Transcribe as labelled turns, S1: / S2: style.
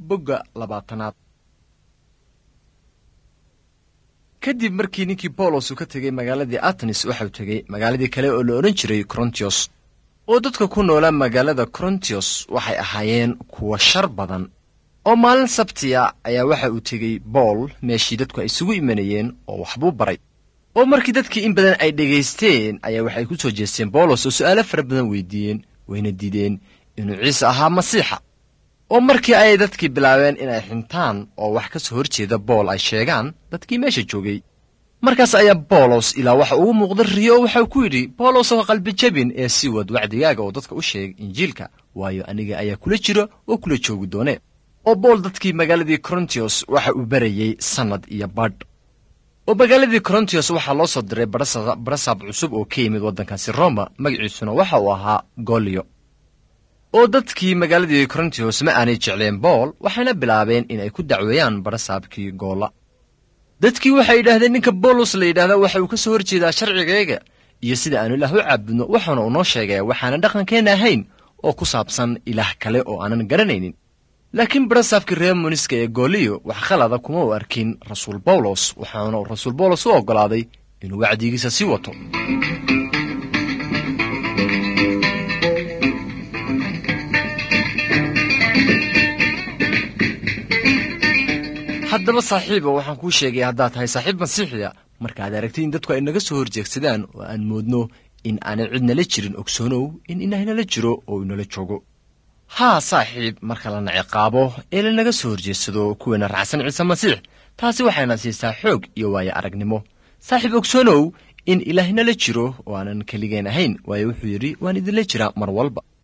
S1: bogga labaatanaad kadib markii ninkii boolos uu ka tegey magaaladii atenis waxau tegey magaaladii kale oo la odhan jiray korontios oo dadka ku noolaa magaalada korontios waxay ahaayeen kuwa shar badan oo maalin sabtiya ayaa waxa uu tegey bool meeshii dadku ay isugu imanayeen oo waxbuu baray oo markii dadkii in badan ay dhegaysteen ayaa waxay ku soo jeesteen boolos oo su'aalo fara badan weydiiyeen wayna diideen inuu ciise ahaa masiixa oo markii ayay dadkii bilaabeen inay xintaan oo wax ka soo hor jeeda bool ay sheegaan dadkii meesha joogay markaas ayaa boolos ilaa waxa ugu muuqda riyo oo waxau ku yidhi boolos oo qalbi jabin ee sii wad wacdigaaga oo dadka u sheeg injiilka waayo aniga ayaa kula jira oo kula joogi doone oo bool dadkii magaaladii korontios waxa uu barayey sannad iyo badh oo magaaladii korontios waxaa loo soo diray barasaab cusub oo ka yimid waddankaasi roma magaciisuna waxa uu ahaa golyo oo dadkii magaaladii korontios ma aanay jecleen bool waxayna bilaabeen inay ku dacweeyaan barasaabkii goolla dadkii waxay yidhaahdeen ninka boolos la yidhahdaa waxa uu ka soo hor jeedaa sharcigayga iyo sida aanu ilaah u caabudno waxaana uu noo sheegaya waxaanan dhaqankeenna ahayn oo ku saabsan ilaah kale oo aanan garanaynin laakiin barasaabkii reer muniska ee gooliyo wax khalada kuma u arkin rasuul bawlos waxaana uu rasuul bawlos u oggolaaday inuu wacdigiisa sii wato haddaba saaxiiba waxaan kuu sheegay haddaad tahay saaxiib masiixiya markaad aragtid in dadku ay naga soo horjeegsadaan oo aan moodno in aanay cid nala jirin ogsoonow in inaynala jiro oo inala joogo haa saaxiib marka lana ciqaabo ee lanaga soo horjeedsado kuweena raacsan ciise masiix taasi waxayna siisaa xoog iyo waayo aragnimo saaxiib ogsoonow in ilaahnala jiro oo aanan keligeen ahayn waayo wuxuu yidhi waan idinla jiraa mar walba